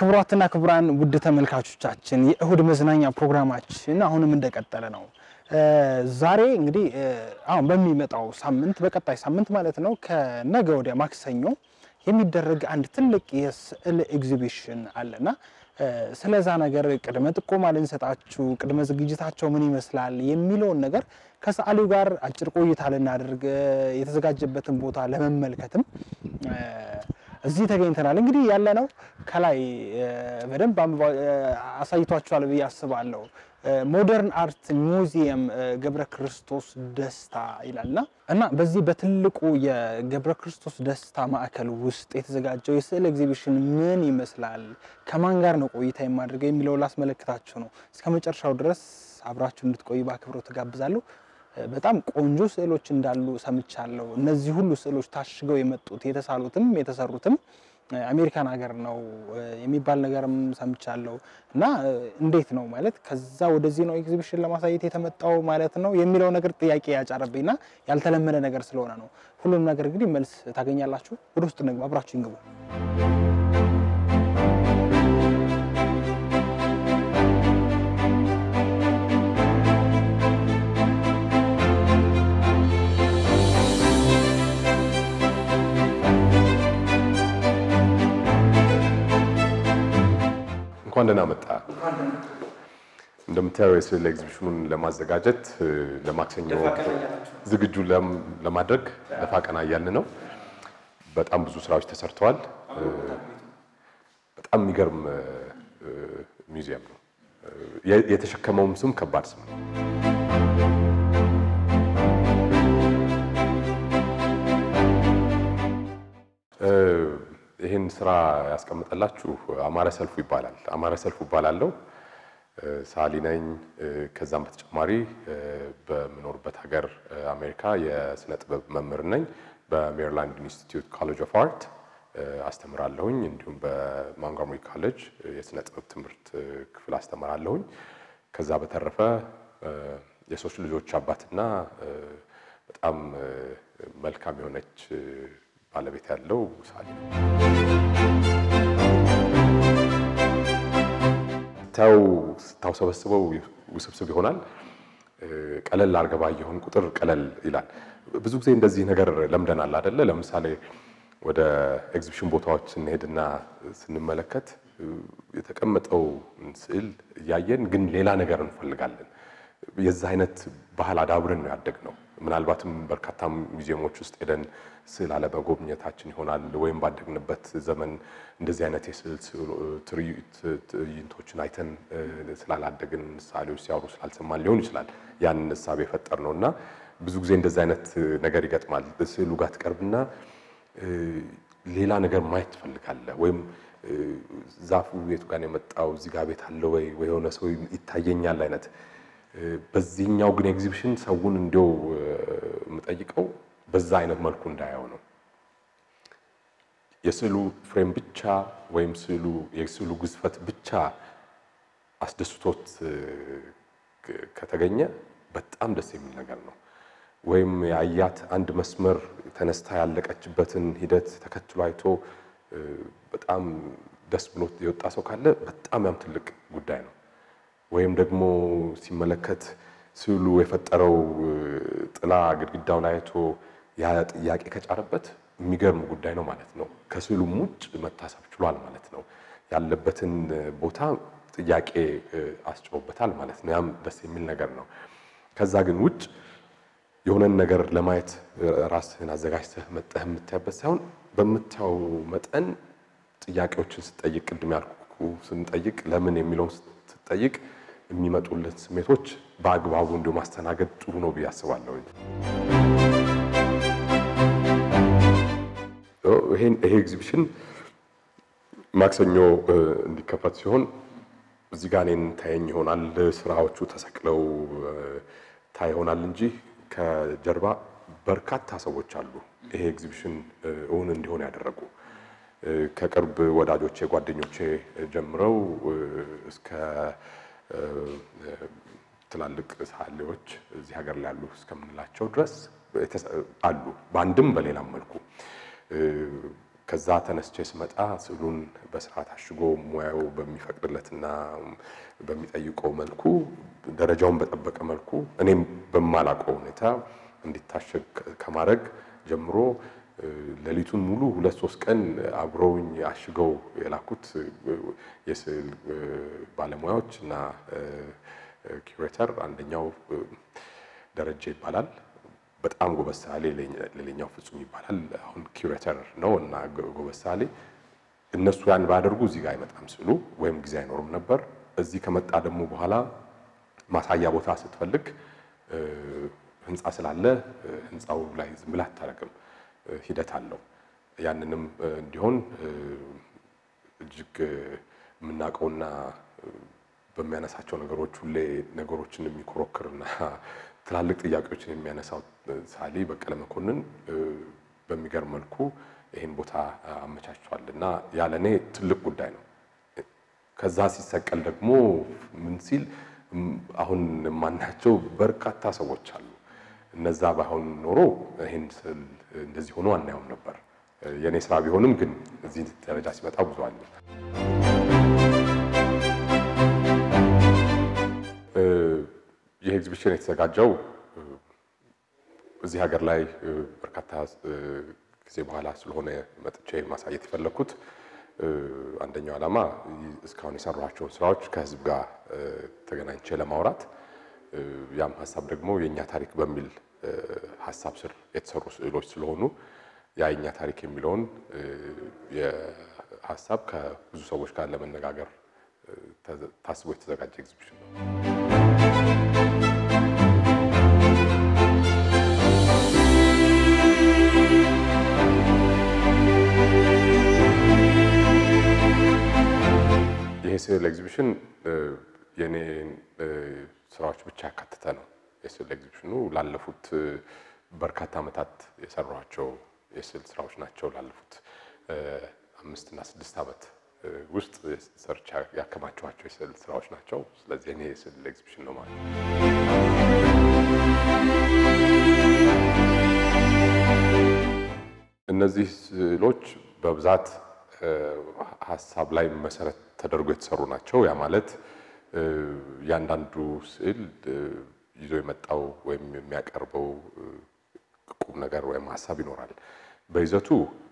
ክቡራትና ክቡራን ውድ ተመልካቾቻችን የእሁድ መዝናኛ ፕሮግራማችን አሁንም እንደቀጠለ ነው። ዛሬ እንግዲህ አሁን በሚመጣው ሳምንት በቀጣይ ሳምንት ማለት ነው ከነገ ወዲያ ማክሰኞ የሚደረግ አንድ ትልቅ የስዕል ኤግዚቢሽን አለና ስለዛ ነገር ቅድመ ጥቆማ ልንሰጣችሁ፣ ቅድመ ዝግጅታቸው ምን ይመስላል የሚለውን ነገር ከሰዓሊው ጋር አጭር ቆይታ ልናደርግ የተዘጋጀበትን ቦታ ለመመልከትም እዚህ ተገኝተናል። እንግዲህ ያለነው ከላይ በደንብ አሳይቷችኋል ብዬ አስባለሁ። ሞደርን አርት ሚውዚየም ገብረ ክርስቶስ ደስታ ይላልና እና በዚህ በትልቁ የገብረ ክርስቶስ ደስታ ማዕከል ውስጥ የተዘጋጀው የስዕል ኤግዚቢሽን ምን ይመስላል፣ ከማን ጋር ነው ቆይታ የማድርገው የሚለው ላስመለክታችሁ ነው። እስከ መጨረሻው ድረስ አብራችሁ እንድትቆዩ በአክብሮት ተጋብዛለሁ። በጣም ቆንጆ ስዕሎች እንዳሉ ሰምቻለሁ። እነዚህ ሁሉ ስዕሎች ታሽገው የመጡት የተሳሉትም የተሰሩትም አሜሪካን ሀገር ነው የሚባል ነገርም ሰምቻለሁ። እና እንዴት ነው ማለት ከዛ ወደዚህ ነው ኤግዚቢሽን ለማሳየት የተመጣው ማለት ነው የሚለው ነገር ጥያቄ ያጫረብኝና ያልተለመደ ነገር ስለሆነ ነው። ሁሉም ነገር እንግዲህ መልስ ታገኛላችሁ። ወደ ውስጥ እንግባ፣ አብራችሁ ይንግቡ። እንኳን ደህና መጣ። እንደምታየው የስዕል ኤግዚቢሽኑን ለማዘጋጀት ለማክሰኞ ዝግጁ ለማድረግ ደፋ ቀና እያልን ነው። በጣም ብዙ ስራዎች ተሰርተዋል። በጣም የሚገርም ሚውዚየም ነው። የተሸከመውም ስም ከባድ ስም ነው። ይህን ስራ ያስቀምጠላችሁ አማረ ሰልፉ ይባላል። አማረ ሰልፉ ይባላለው ሰዓሊ ነኝ። ከዛም በተጨማሪ በምኖርበት ሀገር አሜሪካ የስነ ጥበብ መምህር ነኝ። በሜሪላንድ ኢንስቲትዩት ኮሌጅ ኦፍ አርት አስተምራለሁኝ። እንዲሁም በማንጎመሪ ኮሌጅ የስነ ጥበብ ትምህርት ክፍል አስተምራለሁኝ። ከዛ በተረፈ የሶስት ልጆች አባትና በጣም መልካም የሆነች ባለቤት ያለው ሰዓሊ ነው። ታው ስታውሰበስበው ውስብስብ ይሆናል። ቀለል አድርገህ ባየኸውን ቁጥር ቀለል ይላል። ብዙ ጊዜ እንደዚህ ነገር ለምደናል አይደለ? ለምሳሌ ወደ ኤግዚቢሽን ቦታዎች ስንሄድና ስንመለከት የተቀመጠው ስዕል እያየን ግን ሌላ ነገር እንፈልጋለን። የዛ አይነት ባህል አዳብረን ነው ያደግነው። ምናልባትም በርካታ ሙዚየሞች ውስጥ ሄደን ስዕል አለመጎብኘታችን ይሆናል። ወይም ባደግንበት ዘመን እንደዚህ አይነት የስዕል ትዕይንቶችን አይተን ስላላደግን ሰዓሊዎች ሲያወሩ ስላልሰማን ሊሆን ይችላል ያን እሳቤ የፈጠር ነው እና ብዙ ጊዜ እንደዚህ አይነት ነገር ይገጥማል። ስዕሉ ጋር ትቀርብና ሌላ ነገር ማየት ትፈልጋለህ። ወይም ዛፉ የቱ ጋር ነው የመጣው እዚህ ጋር ቤት አለ ወይ ወይ የሆነ ሰው ይታየኛል አይነት በዚህኛው ግን ኤግዚቢሽን ሰውን እንዲያው የምጠይቀው በዛ አይነት መልኩ እንዳያው ነው። የስዕሉ ፍሬም ብቻ ወይም ስዕሉ የስዕሉ ግዝፈት ብቻ አስደስቶት ከተገኘ በጣም ደስ የሚል ነገር ነው። ወይም የአያት አንድ መስመር ተነስታ ያለቀችበትን ሂደት ተከትሎ አይቶ በጣም ደስ ብሎት የወጣ ሰው ካለ በጣም ያም ትልቅ ጉዳይ ነው። ወይም ደግሞ ሲመለከት ስዕሉ የፈጠረው ጥላ ግድግዳው ላይ አይቶ ያ ጥያቄ ከጫረበት የሚገርም ጉዳይ ነው ማለት ነው። ከስዕሉም ውጭ መታሰብ ችሏል ማለት ነው። ያለበትን ቦታ ጥያቄ አስጭሮበታል ማለት ነው። ያም ደስ የሚል ነገር ነው። ከዛ ግን ውጭ የሆነን ነገር ለማየት ራስህን አዘጋጅተህ መጠህ የምታይበት ሳይሆን በምታየው መጠን ጥያቄዎችን ስጠይቅ ቅድም ያልኩ ስንጠይቅ ለምን የሚለውን ስትጠይቅ የሚመጡልን ስሜቶች በአግባቡ እንዲሁ ማስተናገድ ጥሩ ነው ብዬ አስባለሁ። ይሄ ኤግዚቢሽን ማክሰኞ እንዲከፈት ሲሆን እዚህ ጋር እኔን ታየኝ ይሆናል። ስራዎቹ ተሰቅለው ታይ ይሆናል እንጂ ከጀርባ በርካታ ሰዎች አሉ ይሄ ኤግዚቢሽን እውን እንዲሆን ያደረጉ ከቅርብ ወዳጆቼ ጓደኞቼ ጀምረው እስከ ትላልቅ ሰዓሊዎች እዚህ ሀገር ላይ ያሉ እስከምንላቸው ድረስ አሉ። በአንድም በሌላም መልኩ ከዛ ተነስቼ ስመጣ ስዕሉን በስርዓት አሽጎ ሙያው በሚፈቅድለትና በሚጠይቀው መልኩ ደረጃውን በጠበቀ መልኩ እኔም በማላውቀው ሁኔታ እንዲታሸግ ከማድረግ ጀምሮ ሌሊቱን ሙሉ ሁለት ሶስት ቀን አብረውኝ አሽገው የላኩት የስዕል ባለሙያዎች እና ኪዩሬተር አንደኛው ደረጀ ይባላል። በጣም ጎበዝ ሰዓሊ፣ ሌላኛው ፍጹም ይባላል። አሁን ኪዩሬተር ነው እና ጎበዝ ሰዓሊ። እነሱ ያን ባያደርጉ እዚህ ጋር አይመጣም ስዕሉ ወይም ጊዜ አይኖርም ነበር። እዚህ ከመጣ ደግሞ በኋላ ማሳያ ቦታ ስትፈልግ ህንፃ ስላለ ህንፃው ላይ ዝም ብለህ አታደርግም፣ ሂደት አለው። ያንንም እንዲሆን እጅግ የምናውቀውና በሚያነሳቸው ነገሮች ሁሌ ነገሮችን የሚኮረክርና ትላልቅ ጥያቄዎችን የሚያነሳው ሰዓሊ በቀለ መኮንን በሚገርም መልኩ ይህን ቦታ አመቻችቷል እና ያለ እኔ ትልቅ ጉዳይ ነው። ከዛ ሲሰቀል ደግሞ ምን ሲል አሁን የማናቸው በርካታ ሰዎች አሉ። እነዛ ባይሆን ኖሮ ይህን ስዕል እንደዚህ ሆኖ አናየውም ነበር። የእኔ ስራ ቢሆንም ግን እዚህ ደረጃ ሲመጣ ብዙ አለ። ይህ ኤግዚቢሽን የተዘጋጀው እዚህ ሀገር ላይ በርካታ ጊዜ በኋላ ስለሆነ መጥቼ ማሳየት የፈለግኩት አንደኛው ዓላማ እስካሁን የሰሯቸውን ስራዎች ከህዝብ ጋር ተገናኝቼ ለማውራት ያም ሀሳብ ደግሞ የእኛ ታሪክ በሚል ሀሳብ ስር የተሰሩ ስዕሎች ስለሆኑ ያ የእኛ ታሪክ የሚለውን ሀሳብ ከብዙ ሰዎች ጋር ለመነጋገር ታስቦ የተዘጋጀ ኤግዚቢሽን ነው። ይሄ ስዕል ኤግዚቢሽን የኔ ስራዎች ብቻ ያካተተ ነው። የስዕል ኤግዚቢሽኑ ላለፉት በርካታ ዓመታት የሰሯቸው የስዕል ስራዎች ናቸው። ላለፉት አምስት እና ስድስት ዓመት ውስጥ ሰርቻ ያከማቸኋቸው የስዕል ስራዎች ናቸው። ስለዚህ እኔ የስዕል ኤግዚቢሽን ነው ማለት ነው። እነዚህ ስዕሎች በብዛት ሀሳብ ላይ መሰረት ተደርጎ የተሰሩ ናቸው። ያ ማለት እያንዳንዱ ስዕል ይዞ የመጣው ወይም የሚያቀርበው ቁም ነገር ወይም ሀሳብ ይኖራል። በይዘቱ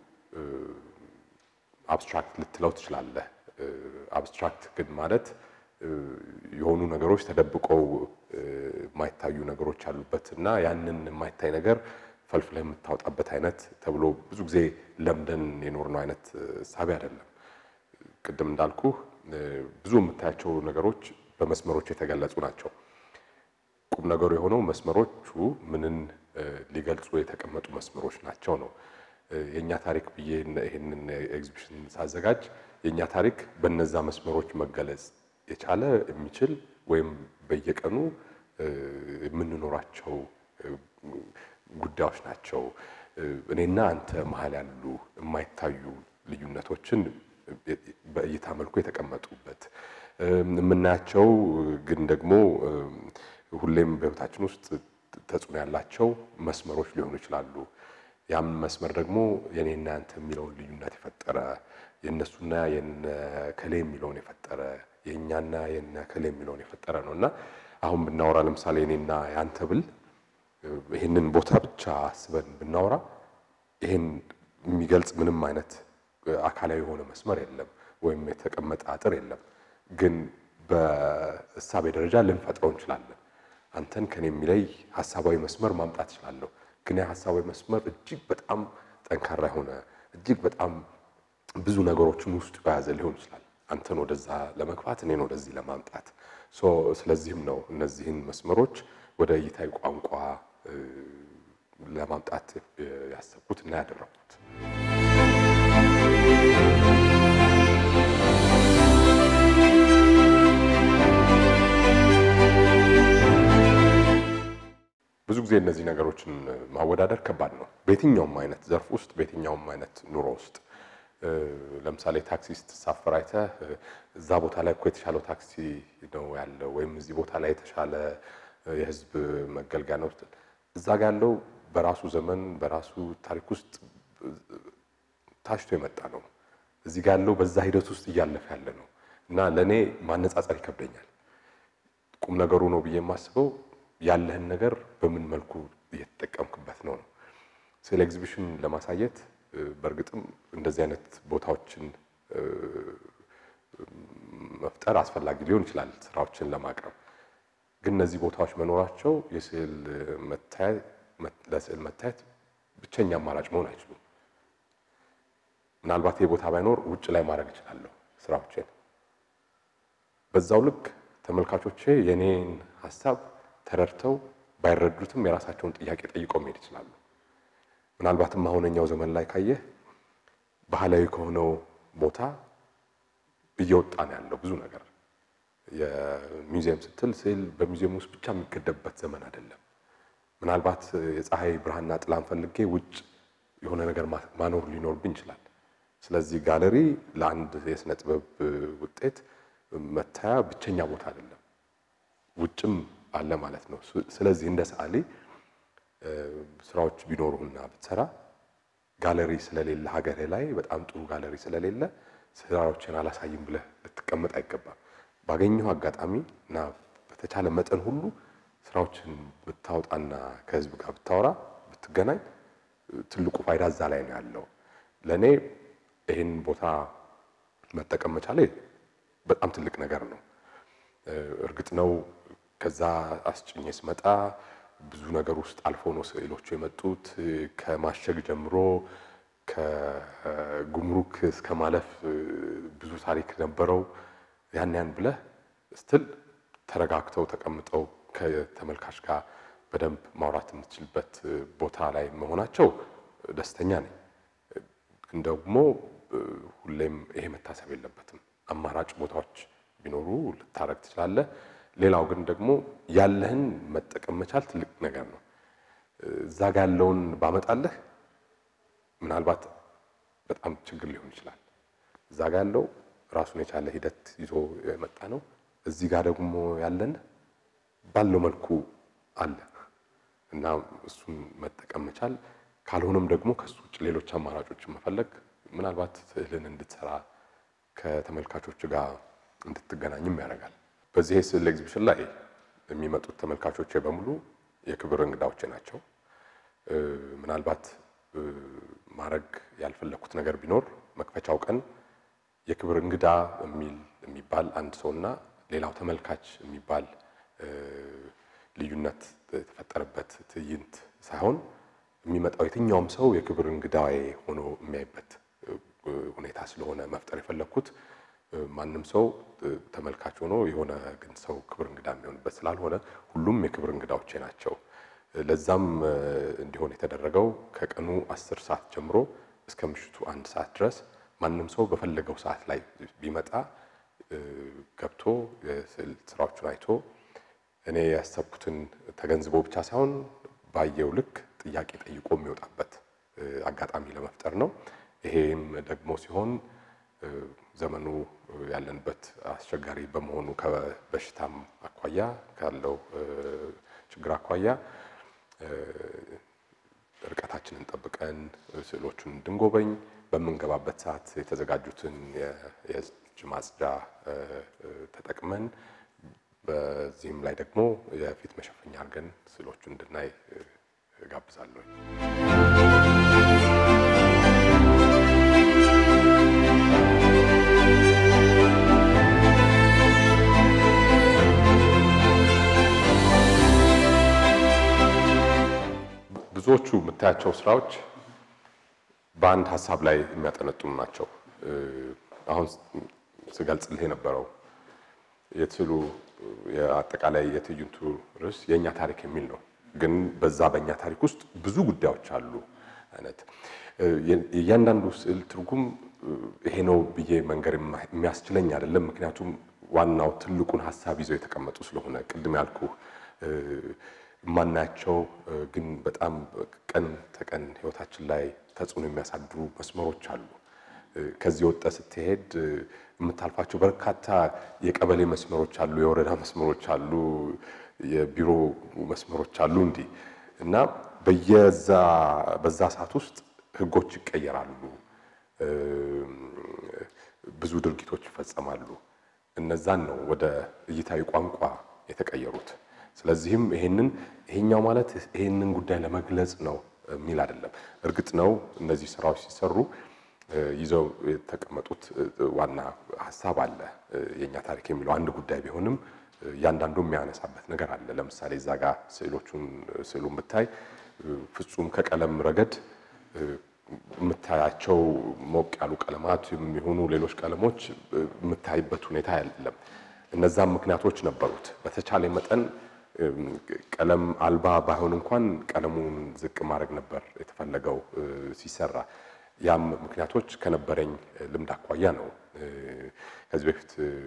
አብስትራክት ልትለው ትችላለህ። አብስትራክት ግን ማለት የሆኑ ነገሮች ተደብቀው የማይታዩ ነገሮች አሉበት እና ያንን የማይታይ ነገር ፈልፍለህ የምታወጣበት አይነት ተብሎ ብዙ ጊዜ ለምደን የኖርነው አይነት ሳቢ አይደለም። ቅድም እንዳልኩ ብዙ የምታያቸው ነገሮች በመስመሮች የተገለጹ ናቸው። ቁም ነገሩ የሆነው መስመሮቹ ምንን ሊገልጹ የተቀመጡ መስመሮች ናቸው ነው። የእኛ ታሪክ ብዬ ይህንን ኤግዚቢሽን ሳዘጋጅ የእኛ ታሪክ በነዛ መስመሮች መገለጽ የቻለ የሚችል ወይም በየቀኑ የምንኖራቸው ጉዳዮች ናቸው። እኔና አንተ መሀል ያሉ የማይታዩ ልዩነቶችን በእይታ መልኩ የተቀመጡበት የምናያቸው ግን ደግሞ ሁሌም በሕይወታችን ውስጥ ተጽዕኖ ያላቸው መስመሮች ሊሆኑ ይችላሉ። ያም መስመር ደግሞ የኔና ያንተ የሚለውን ልዩነት የፈጠረ የእነሱና የነ ከሌ የሚለውን የፈጠረ የእኛና የነ ከሌ የሚለውን የፈጠረ ነው እና አሁን ብናወራ ለምሳሌ የኔና ያንተ ብል ይህንን ቦታ ብቻ አስበን ብናወራ ይህን የሚገልጽ ምንም አይነት አካላዊ የሆነ መስመር የለም፣ ወይም የተቀመጠ አጥር የለም። ግን በእሳቤ ደረጃ ልንፈጥረው እንችላለን። አንተን ከኔ የሚለይ ሀሳባዊ መስመር ማምጣት እችላለሁ። ግን ያ ሀሳባዊ መስመር እጅግ በጣም ጠንካራ የሆነ እጅግ በጣም ብዙ ነገሮችን ውስጡ የያዘ ሊሆን ይችላል። አንተን ወደዛ ለመግፋት እኔን ወደዚህ ለማምጣት። ስለዚህም ነው እነዚህን መስመሮች ወደ እይታዊ ቋንቋ ለማምጣት ያሰብኩት እና ያደረኩት። ብዙ ጊዜ እነዚህ ነገሮችን ማወዳደር ከባድ ነው። በየትኛውም አይነት ዘርፍ ውስጥ በየትኛውም አይነት ኑሮ ውስጥ ለምሳሌ ታክሲ ስትሳፈር አይተህ እዛ ቦታ ላይ እኮ የተሻለው ታክሲ ነው ያለው ወይም እዚህ ቦታ ላይ የተሻለ የሕዝብ መገልገያ ነው። እዛ ጋ ያለው በራሱ ዘመን በራሱ ታሪክ ውስጥ ታሽቶ የመጣ ነው። እዚህ ጋር ያለው በዛ ሂደት ውስጥ እያለፈ ያለ ነው እና ለእኔ ማነጻጸር ይከብደኛል። ቁም ነገሩ ነው ብዬ የማስበው ያለህን ነገር በምን መልኩ እየተጠቀምክበት ነው ነው። ስለ ኤግዚቢሽን ለማሳየት በእርግጥም እንደዚህ አይነት ቦታዎችን መፍጠር አስፈላጊ ሊሆን ይችላል ስራዎችን ለማቅረብ። ግን እነዚህ ቦታዎች መኖራቸው የስዕል ለስዕል መታየት ብቸኛ አማራጭ መሆን አይችሉም። ምናልባት ይህ ቦታ ባይኖር ውጭ ላይ ማድረግ እችላለሁ ስራዎችን። በዛው ልክ ተመልካቾቼ የኔን ሀሳብ ተረድተው ባይረዱትም የራሳቸውን ጥያቄ ጠይቀው መሄድ ይችላሉ። ምናልባትም አሁነኛው ዘመን ላይ ካየህ ባህላዊ ከሆነው ቦታ እየወጣ ነው ያለው ብዙ ነገር። የሚውዚየም ስትል ስዕል በሚውዚየም ውስጥ ብቻ የሚገደብበት ዘመን አይደለም። ምናልባት የፀሐይ ብርሃንና ጥላን ፈልጌ ውጭ የሆነ ነገር ማኖር ሊኖርብኝ ይችላል። ስለዚህ ጋለሪ ለአንድ የስነ ጥበብ ውጤት መታያ ብቸኛ ቦታ አይደለም፣ ውጭም አለ ማለት ነው። ስለዚህ እንደ ሰዓሊ ስራዎች ቢኖሩና ብትሰራ ጋለሪ ስለሌለ ሀገሬ ላይ በጣም ጥሩ ጋለሪ ስለሌለ ስራዎችን አላሳይም ብለህ ልትቀመጥ አይገባም። ባገኘው አጋጣሚ እና በተቻለ መጠን ሁሉ ስራዎችን ብታወጣና ከህዝብ ጋር ብታወራ ብትገናኝ ትልቁ ፋይዳ እዛ ላይ ነው ያለው። ለእኔ ይህን ቦታ መጠቀም መቻሌ በጣም ትልቅ ነገር ነው። እርግጥ ነው ከዛ አስጭኜ ስመጣ ብዙ ነገር ውስጥ አልፎ ነው ስዕሎቹ የመጡት። ከማሸግ ጀምሮ ከጉምሩክ እስከ ማለፍ ብዙ ታሪክ ነበረው። ያን ያን ብለህ ስትል ተረጋግተው ተቀምጠው ከተመልካች ጋር በደንብ ማውራት የምትችልበት ቦታ ላይ መሆናቸው ደስተኛ ነኝ። ግን ደግሞ ሁሌም ይሄ መታሰብ የለበትም። አማራጭ ቦታዎች ቢኖሩ ልታረግ ትችላለህ። ሌላው ግን ደግሞ ያለህን መጠቀም መቻል ትልቅ ነገር ነው። እዛ ጋ ያለውን ባመጣለህ ምናልባት በጣም ችግር ሊሆን ይችላል። እዛ ጋ ያለው ራሱን የቻለ ሂደት ይዞ የመጣ ነው። እዚህ ጋር ደግሞ ያለን ባለው መልኩ አለ እና እሱን መጠቀም መቻል ካልሆነም ደግሞ ከሱ ውጭ ሌሎች አማራጮችን መፈለግ ምናልባት ስዕልን እንድትሰራ ከተመልካቾች ጋር እንድትገናኝም ያደርጋል። በዚህ የስዕል ኤግዚቢሽን ላይ የሚመጡት ተመልካቾች በሙሉ የክብር እንግዳዎቼ ናቸው። ምናልባት ማድረግ ያልፈለግኩት ነገር ቢኖር መክፈቻው ቀን የክብር እንግዳ የሚል የሚባል አንድ ሰውና ሌላው ተመልካች የሚባል ልዩነት የተፈጠረበት ትዕይንት ሳይሆን የሚመጣው የትኛውም ሰው የክብር እንግዳዬ ሆኖ የሚያይበት ሁኔታ ስለሆነ መፍጠር የፈለግኩት ማንም ሰው ተመልካች ሆኖ የሆነ ግን ሰው ክብር እንግዳ የሚሆንበት ስላልሆነ ሁሉም የክብር እንግዳዎቼ ናቸው። ለዛም እንዲሆን የተደረገው ከቀኑ አስር ሰዓት ጀምሮ እስከ ምሽቱ አንድ ሰዓት ድረስ ማንም ሰው በፈለገው ሰዓት ላይ ቢመጣ ገብቶ የስዕል ስራዎቹን አይቶ እኔ ያሰብኩትን ተገንዝቦ ብቻ ሳይሆን ባየው ልክ ጥያቄ ጠይቆ የሚወጣበት አጋጣሚ ለመፍጠር ነው። ይሄም ደግሞ ሲሆን ዘመኑ ያለንበት አስቸጋሪ በመሆኑ ከበሽታም አኳያ ካለው ችግር አኳያ ርቀታችንን ጠብቀን ስዕሎቹን እንድንጎበኝ በምንገባበት ሰዓት የተዘጋጁትን የእጅ ማጽጃ ተጠቅመን በዚህም ላይ ደግሞ የፊት መሸፈኛ አድርገን ስዕሎቹን እንድናይ እጋብዛለሁ። ብዙዎቹ የምታያቸው ስራዎች በአንድ ሀሳብ ላይ የሚያጠነጥኑ ናቸው። አሁን ስገልጽልህ የነበረው የስዕሉ የአጠቃላይ የትዕይንቱ ርዕስ የእኛ ታሪክ የሚል ነው። ግን በዛ በእኛ ታሪክ ውስጥ ብዙ ጉዳዮች አሉ አይነት የእያንዳንዱ ስዕል ትርጉም ይሄ ነው ብዬ መንገር የሚያስችለኝ አይደለም። ምክንያቱም ዋናው ትልቁን ሀሳብ ይዘው የተቀመጡ ስለሆነ ቅድም ያልኩ የማናያቸው ግን በጣም ቀን ተቀን ህይወታችን ላይ ተጽዕኖ የሚያሳድሩ መስመሮች አሉ። ከዚህ ወጣ ስትሄድ የምታልፋቸው በርካታ የቀበሌ መስመሮች አሉ፣ የወረዳ መስመሮች አሉ፣ የቢሮ መስመሮች አሉ እንዲህ እና በየዛ በዛ ሰዓት ውስጥ ህጎች ይቀየራሉ። ብዙ ድርጊቶች ይፈጸማሉ። እነዛን ነው ወደ እይታዊ ቋንቋ የተቀየሩት። ስለዚህም ይሄንን ይሄኛው ማለት ይሄንን ጉዳይ ለመግለጽ ነው የሚል አይደለም። እርግጥ ነው እነዚህ ስራዎች ሲሰሩ ይዘው የተቀመጡት ዋና ሀሳብ አለ። የእኛ ታሪክ የሚለው አንድ ጉዳይ ቢሆንም እያንዳንዱ የሚያነሳበት ነገር አለ። ለምሳሌ እዛ ጋር ስዕሎቹን ስዕሉን ብታይ ፍጹም ከቀለም ረገድ የምታያቸው ሞቅ ያሉ ቀለማት የሚሆኑ ሌሎች ቀለሞች የምታይበት ሁኔታ አይደለም። እነዛም ምክንያቶች ነበሩት። በተቻለ መጠን ቀለም አልባ ባይሆን እንኳን ቀለሙን ዝቅ ማድረግ ነበር የተፈለገው ሲሰራ። ያም ምክንያቶች ከነበረኝ ልምድ አኳያ ነው። ከዚህ በፊት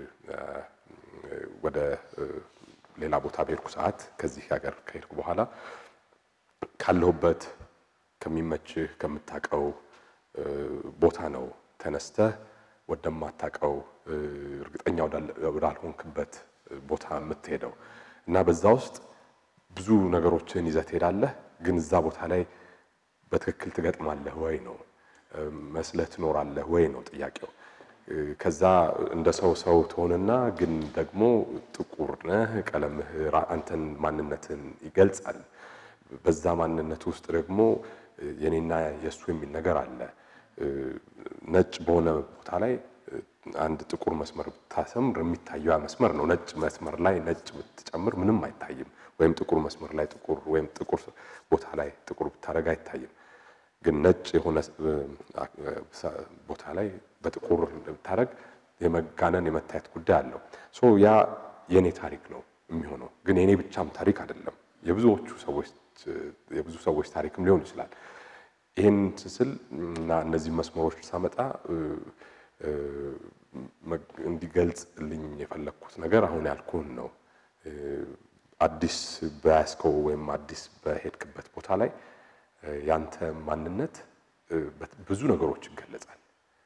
ወደ ሌላ ቦታ በሄድኩ ሰዓት ከዚህ ሀገር ከሄድኩ በኋላ ካለሁበት ከሚመችህ ከምታውቀው ቦታ ነው ተነስተህ ወደማታውቀው እርግጠኛ ወዳልሆንክበት ቦታ የምትሄደው እና በዛ ውስጥ ብዙ ነገሮችን ይዘህ ትሄዳለህ። ግን እዛ ቦታ ላይ በትክክል ትገጥማለህ ወይ ነው መስለህ ትኖራለህ ወይ ነው ጥያቄው። ከዛ እንደ ሰው ሰው ትሆንና ግን ደግሞ ጥቁር ነህ። ቀለምህ አንተን ማንነትን ይገልጻል። በዛ ማንነት ውስጥ ደግሞ የኔና የእሱ የሚል ነገር አለ። ነጭ በሆነ ቦታ ላይ አንድ ጥቁር መስመር ብታሰምር የሚታየው ያ መስመር ነው። ነጭ መስመር ላይ ነጭ ብትጨምር ምንም አይታይም። ወይም ጥቁር መስመር ላይ ጥቁር ወይም ጥቁር ቦታ ላይ ጥቁር ብታደርግ አይታይም። ግን ነጭ የሆነ ቦታ ላይ በጥቁር ብታደርግ የመጋነን የመታየት ጉዳይ አለው። ሶ ያ የኔ ታሪክ ነው የሚሆነው። ግን የኔ ብቻም ታሪክ አይደለም። የብዙዎቹ ሰዎች የብዙ ሰዎች ታሪክም ሊሆን ይችላል። ይህን ስስል እና እነዚህ መስመሮች ሳመጣ እንዲገልጽልኝ የፈለግኩት ነገር አሁን ያልኩህን ነው። አዲስ በያዝከው ወይም አዲስ በሄድክበት ቦታ ላይ ያንተ ማንነት ብዙ ነገሮች ይገለጻል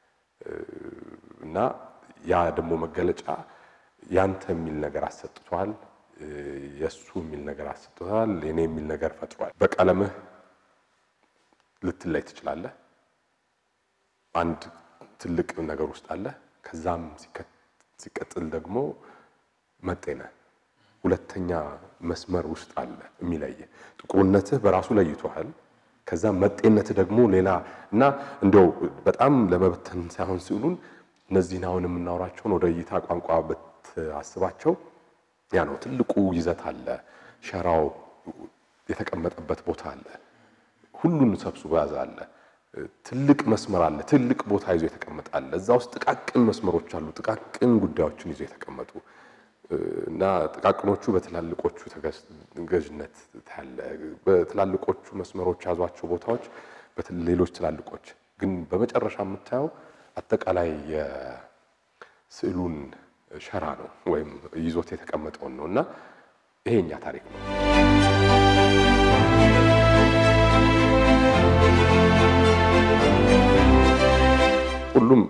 እና ያ ደግሞ መገለጫ ያንተ የሚል ነገር አሰጥቷል፣ የእሱ የሚል ነገር አሰጥቷል፣ የኔ የሚል ነገር ፈጥሯል። በቀለምህ ልትለይ ትችላለህ። አንድ ትልቅ ነገር ውስጥ አለ። ከዛም ሲቀጥል ደግሞ መጤነ ሁለተኛ መስመር ውስጥ አለ የሚለይ ጥቁርነትህ በራሱ ለይቶሃል። ከዛ መጤነትህ ደግሞ ሌላ እና እንዲያው በጣም ለመበተን ሳይሆን ሲውሉን እነዚህን አሁን የምናወራቸውን ወደ እይታ ቋንቋ ብታስባቸው ያ ነው ትልቁ ይዘት አለ። ሸራው የተቀመጠበት ቦታ አለ። ሁሉን ሰብስቦ ያዘ አለ። ትልቅ መስመር አለ። ትልቅ ቦታ ይዞ የተቀመጠ አለ። እዛ ውስጥ ጥቃቅን መስመሮች አሉ። ጥቃቅን ጉዳዮችን ይዞ የተቀመጡ እና ጥቃቅኖቹ በትላልቆቹ ገዥነት ታያለ። በትላልቆቹ መስመሮች ያዟቸው ቦታዎች ሌሎች ትላልቆች ግን በመጨረሻ የምታየው አጠቃላይ የስዕሉን ሸራ ነው ወይም ይዞት የተቀመጠውን ነው እና ይሄ የኛ ታሪክ ነው። ሁሉም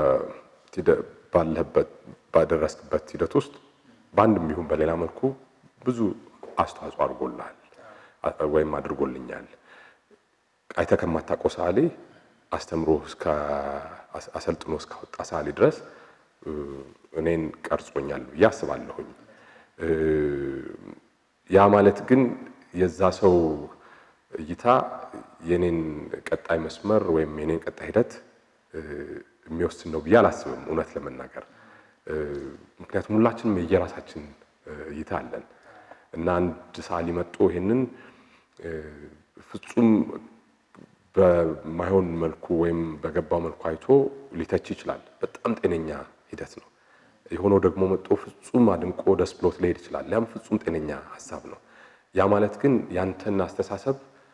ባለህበት ባደረስክበት ሂደት ውስጥ በአንድም ይሁን በሌላ መልኩ ብዙ አስተዋጽኦ አድርጎልሃል ወይም አድርጎልኛል። አይተህ ከማታውቀው ሰዓሊ አስተምሮ አሰልጥኖ እስካወጣ ሰዓሊ ድረስ እኔን ቀርጾኛል ብዬ አስባለሁኝ። ያ ማለት ግን የዛ ሰው እይታ የኔን ቀጣይ መስመር ወይም የኔን ቀጣይ ሂደት የሚወስን ነው ብዬ አላስብም፣ እውነት ለመናገር ምክንያቱም ሁላችንም የየራሳችን እይታ አለን እና አንድ ሰዓሊ መጥቶ ይሄንን ፍጹም በማይሆን መልኩ ወይም በገባው መልኩ አይቶ ሊተች ይችላል። በጣም ጤነኛ ሂደት ነው። የሆነው ደግሞ መጥቶ ፍጹም አድንቆ ደስ ብሎት ሊሄድ ይችላል። ያም ፍጹም ጤነኛ ሀሳብ ነው። ያ ማለት ግን ያንተን አስተሳሰብ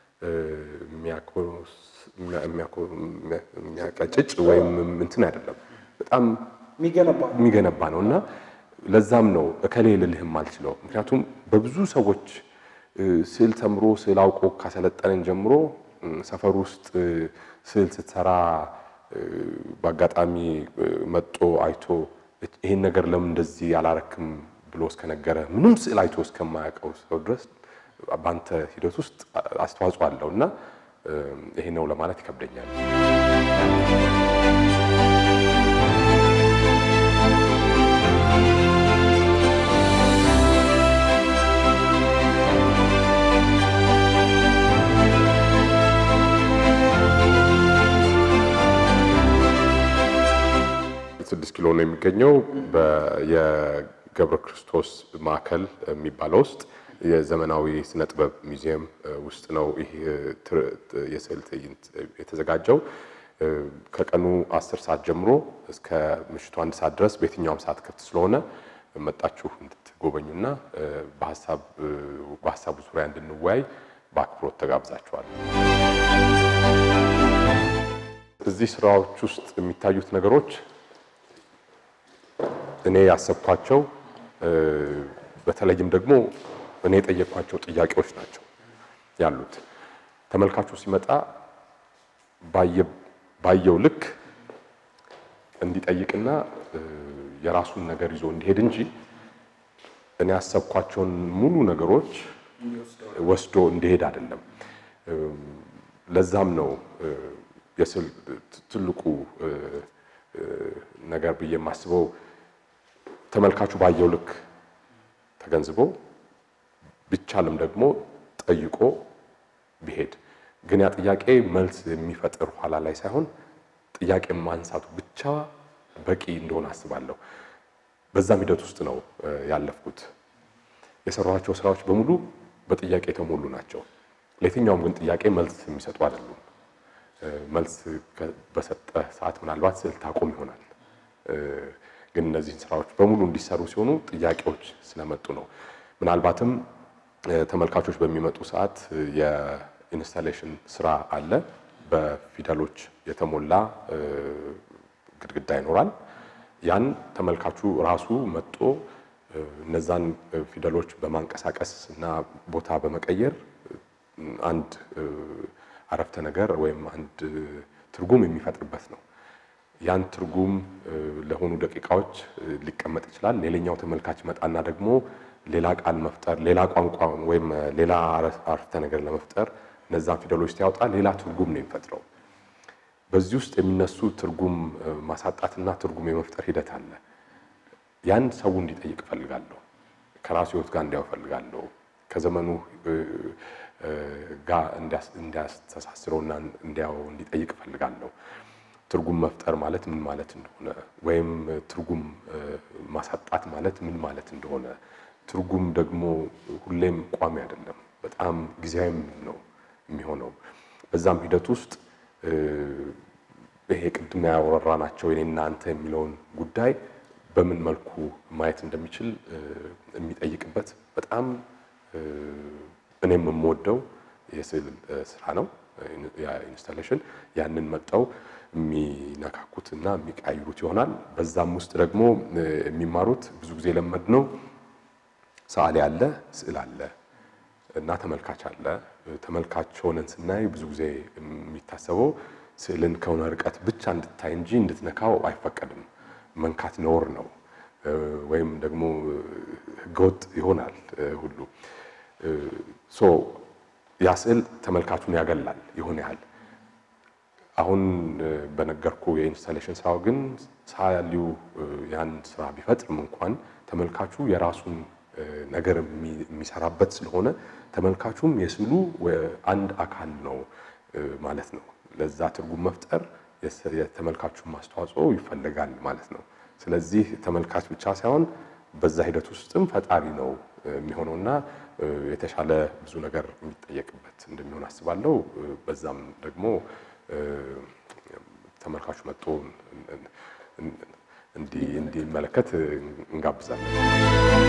የሚያቀጭጭ ወይም እንትን አይደለም። በጣም የሚገነባ ነው እና ለዛም ነው እከሌ ልልህም አልችለው። ምክንያቱም በብዙ ሰዎች ስዕል ተምሮ ስዕል አውቆ ካሰለጠነን ጀምሮ ሰፈር ውስጥ ስዕል ስትሰራ በአጋጣሚ መጦ አይቶ ይሄን ነገር ለምን እንደዚህ አላረክም ብሎ እስከነገረ ምንም ስዕል አይቶ እስከማያውቀው ሰው ድረስ በአንተ ሂደት ውስጥ አስተዋጽኦ አለው እና ይሄ ነው ለማለት ይከብደኛል። ነው የሚገኘው የገብረ ክርስቶስ ማዕከል የሚባለው ውስጥ የዘመናዊ ስነ ጥበብ ሙዚየም ውስጥ ነው ይህ የስዕል ትዕይንት የተዘጋጀው። ከቀኑ አስር ሰዓት ጀምሮ እስከ ምሽቱ አንድ ሰዓት ድረስ በየትኛውም ሰዓት ክፍት ስለሆነ መጣችሁ እንድትጎበኙና በሀሳቡ ዙሪያ እንድንወያይ በአክብሮት ተጋብዛችኋል። እዚህ ስራዎች ውስጥ የሚታዩት ነገሮች እኔ ያሰብኳቸው በተለይም ደግሞ እኔ የጠየኳቸው ጥያቄዎች ናቸው ያሉት። ተመልካቹ ሲመጣ ባየው ልክ እንዲጠይቅና የራሱን ነገር ይዞ እንዲሄድ እንጂ እኔ ያሰብኳቸውን ሙሉ ነገሮች ወስዶ እንዲሄድ አይደለም። ለዛም ነው የስዕል ትልቁ ነገር ብዬ የማስበው ተመልካቹ ባየው ልክ ተገንዝቦ ቢቻልም ደግሞ ጠይቆ ቢሄድ ግን ያ ጥያቄ መልስ የሚፈጥር ኋላ ላይ ሳይሆን ጥያቄ ማንሳቱ ብቻ በቂ እንደሆነ አስባለሁ። በዛም ሂደት ውስጥ ነው ያለፍኩት። የሰራኋቸው ስራዎች በሙሉ በጥያቄ የተሞሉ ናቸው። ለየትኛውም ግን ጥያቄ መልስ የሚሰጡ አይደሉም። መልስ በሰጠ ሰዓት ምናልባት ስዕል ታቆም ይሆናል። ግን እነዚህን ስራዎች በሙሉ እንዲሰሩ ሲሆኑ ጥያቄዎች ስለመጡ ነው። ምናልባትም ተመልካቾች በሚመጡ ሰዓት የኢንስታሌሽን ስራ አለ። በፊደሎች የተሞላ ግድግዳ ይኖራል። ያን ተመልካቹ ራሱ መጥቶ እነዛን ፊደሎች በማንቀሳቀስ እና ቦታ በመቀየር አንድ አረፍተ ነገር ወይም አንድ ትርጉም የሚፈጥርበት ነው። ያን ትርጉም ለሆኑ ደቂቃዎች ሊቀመጥ ይችላል። ሌላኛው ተመልካች መጣና ደግሞ ሌላ ቃል መፍጠር፣ ሌላ ቋንቋ ወይም ሌላ አረፍተ ነገር ለመፍጠር እነዛን ፊደሎች ሲያወጣ ሌላ ትርጉም ነው የሚፈጥረው። በዚህ ውስጥ የሚነሱ ትርጉም ማሳጣትና ትርጉም የመፍጠር ሂደት አለ። ያን ሰው እንዲጠይቅ እፈልጋለሁ። ከራሱ ሕይወት ጋር እንዲያው እፈልጋለሁ። ከዘመኑ ጋር እንዲያስተሳስረውና እንዲያው እንዲጠይቅ እፈልጋለሁ። ትርጉም መፍጠር ማለት ምን ማለት እንደሆነ ወይም ትርጉም ማሳጣት ማለት ምን ማለት እንደሆነ፣ ትርጉም ደግሞ ሁሌም ቋሚ አይደለም፣ በጣም ጊዜያዊም ነው የሚሆነው። በዛም ሂደት ውስጥ ይሄ ቅድም ያወራናቸው የኔና አንተ የሚለውን ጉዳይ በምን መልኩ ማየት እንደሚችል የሚጠይቅበት በጣም እኔም የምወደው የስዕል ስራ ነው ኢንስታሌሽን። ያንን መጠው የሚነካኩት እና የሚቀያይሩት ይሆናል። በዛም ውስጥ ደግሞ የሚማሩት ብዙ ጊዜ የለመድነው ሰዓሊ አለ፣ ስዕል አለ እና ተመልካች አለ። ተመልካች ሆነን ስናይ ብዙ ጊዜ የሚታሰበው ስዕልን ከሆነ ርቀት ብቻ እንድታይ እንጂ እንድትነካው አይፈቀድም። መንካት ነውር ነው ወይም ደግሞ ሕገወጥ ይሆናል ሁሉ ሶ ያ ስዕል ተመልካቹን ያገላል ይሆን ያህል። አሁን በነገርኩ የኢንስታሌሽን ስራው ግን ሰዓሊው ያን ስራ ቢፈጥርም እንኳን ተመልካቹ የራሱን ነገር የሚሰራበት ስለሆነ ተመልካቹም የስዕሉ አንድ አካል ነው ማለት ነው። ለዛ ትርጉም መፍጠር የተመልካቹን ማስተዋጽኦ ይፈልጋል ማለት ነው። ስለዚህ ተመልካች ብቻ ሳይሆን በዛ ሂደት ውስጥም ፈጣሪ ነው የሚሆነውና የተሻለ ብዙ ነገር የሚጠየቅበት እንደሚሆን አስባለሁ። በዛም ደግሞ ተመልካቹ መጥቶ እንዲመለከት እንጋብዛለን።